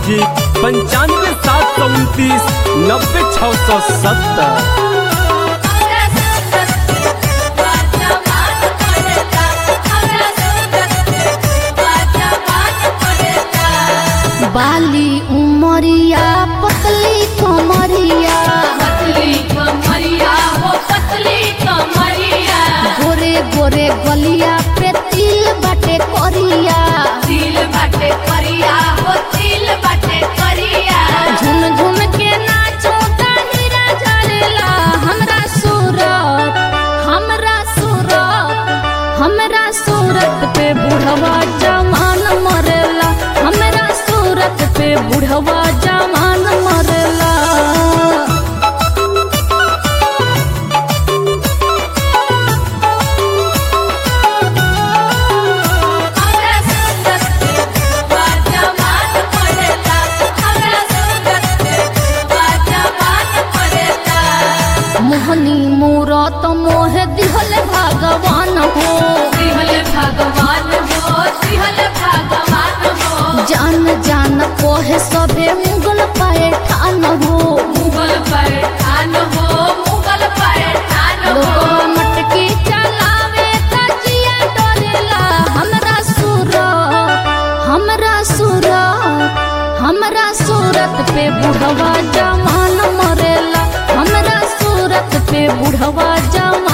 music पंचानवे सात सौ उनतीस नब्बे छः सौ सत्तर बाली उमरिया पतली कमरिया गोरे गोरे गलिया पे तिल बाटे करिया झुम झुम के नाचो हीरा जलेला हमरा सूरत हमरा सूरत हमरा सूरत पे बुढ़वा जवान मरेला हमरा सूरत पे बुढ़वा जवान मरेला मोहनी मूरत मोह दिहल भगवान हो जान जान कोहे सबे मुगल पाए ठान हो लोगवा मटकी चलावे तजिया डरेला हमरा सूरत हमरा सूरत हमरा सूरत पे बुढ़वा जवान मरेला हमरा सूरत पे बुढ़वा जवान